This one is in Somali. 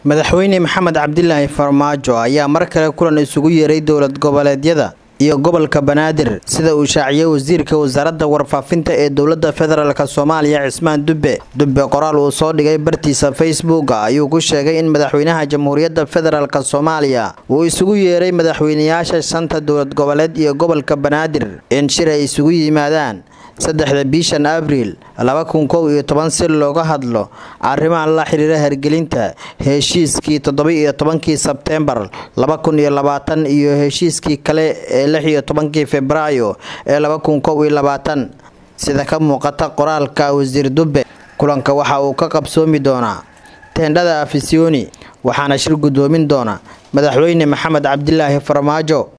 madaxweyne maxamed cabdilaahi farmaajo ayaa mar kale kulan isugu yeeray dowlad goboleedyada iyo gobolka banaadir sida uu shaaciyey wasiirka wasaaradda warfaafinta ee dowladda federaalk soomaaliya cismaan dubbe dubbe qoraal uu soo dhigay bartiisa facebook ayuu ku sheegay in madaxweynaha jamhuuriyadda federaalk soomaaliya uu isugu yeeray madaxweynayaasha shanta dowlad goboleed iyo gobolka banaadir in shir ay isugu yimaadaan saddexda bishan abriil laba kun kow iyo toban si looga hadlo arrimaha la xiriira hergelinta heshiiskii toddoba-iyo tobankii sebteembar laba kun iyo labaatan iyo heshiiskii kale ee lix iyo tobankii februaayo ee laba kun kow iyo labaatan sida ka muuqata qoraalka wasiir dubbe kulanka waxa uu ka qabsoomi doonaa teendhada afisyooni waxaana shir guddoomin doona madaxweyne maxamed cabdilaahi farmaajo